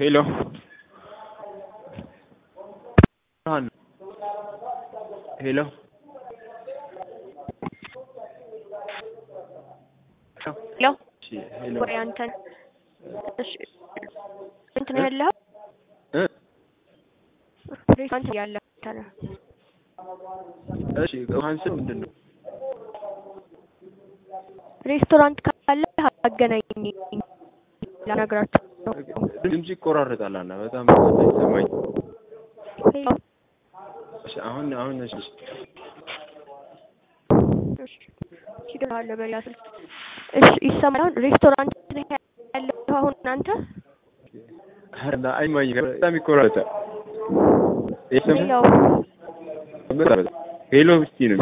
ሄሎ ብርሃን ሄሎ ሄሎ እሺ ሄሎ ወይ አንተን እሺ እንትን ነው ያለኸው እ ሬስቶራንት ያለህ አንተ ነህ እሺ ብርሃን ስም ምንድን ነው? ሬስቶራንት ካለ አገናኝ ላናግራቸው ነው ድምጽ ይቆራረጣል አና በጣም ይሰማኝ። ሄሎ እሺ አሁን አሁን እሺ እሺ ይደርሃለሁ በሌላ ስልክ እሺ ይሰማል አሁን ሬስቶራንት ነህ ያለኸው አሁን አንተ አረና አይማኝ በጣም ይቆራረጣል። ይሰማል ሄሎ ሄሎ እስቲ ነው